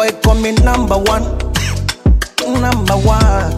boy call me number one, number one.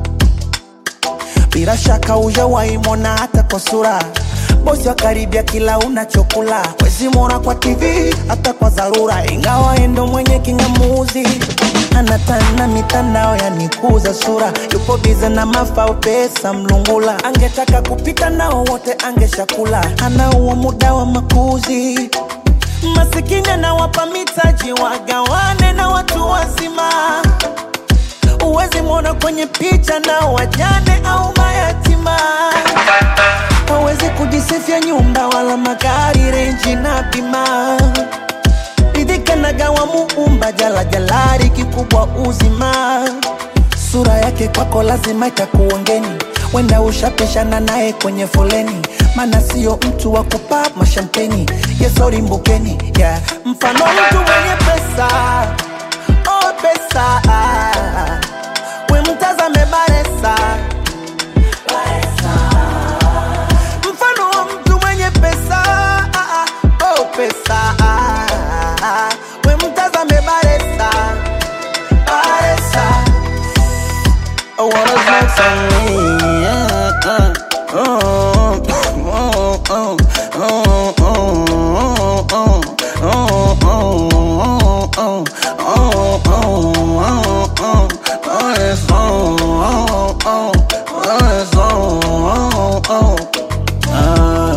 Bila shaka hujawahi mwona hata kwa sura bosi wa karibia kila unachokula wezi mwona kwa TV hata kwa dharura, ingawa endo mwenye kingamuzi anatana mitandao yanikuza sura, yupo bize na mafao pesa mlungula, angetaka kupita nao wote angeshakula, ana huo muda wa makuzi masikini anawapa mitaji wagawane na watu wazima Uwezi mwona kwenye picha na wajane au mayatima. Hawezi kujisifia nyumba wala magari, renji na bima. Ridhika na gawa muumba jala jalari, kikubwa uzima. Sura yake kwako lazima itakuongeni, wenda ushapishana naye kwenye foleni, mana sio mtu wa kupa mashampeni. Yesori mbukeni, yeah. Mfano mtu mwenye pesa, oh pesa we mtazame Baresa, mfano wa mtu mwenye pesa, ah, ah, oh pesa, ah, ah, we mtazame Baresa, Baresa. I wanna smoke some weed, yeah, uh, oh, oh, oh, oh, oh, oh, oh, oh, oh, oh, oh, oh, oh. Oh, it's on, oh, oh, oh, it's on, oh, oh. Ah.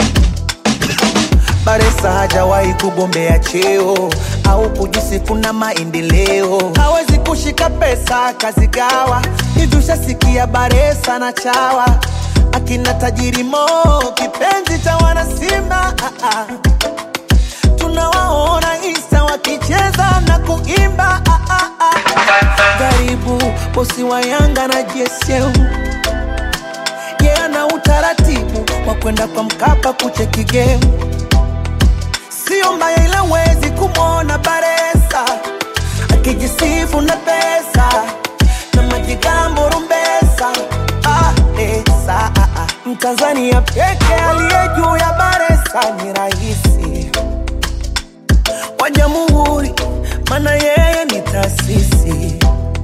Baresa hajawahi kugombea cheo au kujisifu na maendeleo, hawezi kushika pesa kazigawa. Hivi ushasikia Baresa na chawa akina tajiri Mo, kipenzi cha wanasimba ah, ah. Tunawaona Insta wakicheza na kuimba ah, ah, ah. Karibu bosi wa Yanga na JSM ye ana utaratibu wa kwenda kwa Mkapa kucheki game, sio mbaya, ila wezi kumwona Baresa akijisifu na pesa na majigambo rumbesa ah, esa, ah, ah. Mtanzania peke aliye juu ya Baresa ni rahisi wa jamhuri, mana yeye ni taasisi.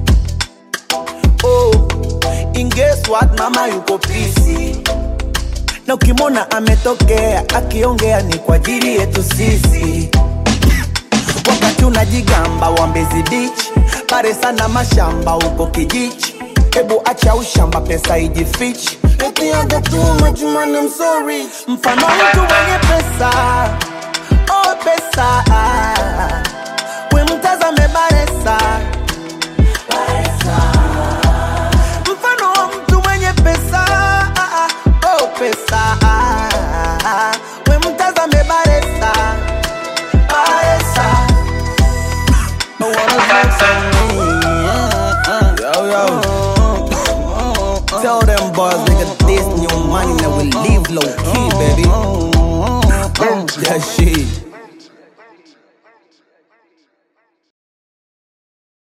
Oh, and guess what, mama yuko pisi, na ukimwona ametokea akiongea ni kwa ajili yetu sisi. Wakati unajigamba wa Mbezi Beach, Baresa na mashamba huko Kijichi, hebu acha ushamba, pesa ijifichi. Eti I got too much money, I'm so rich. Mfano mtu mwenye pesa oh pesa we mtazame Baresa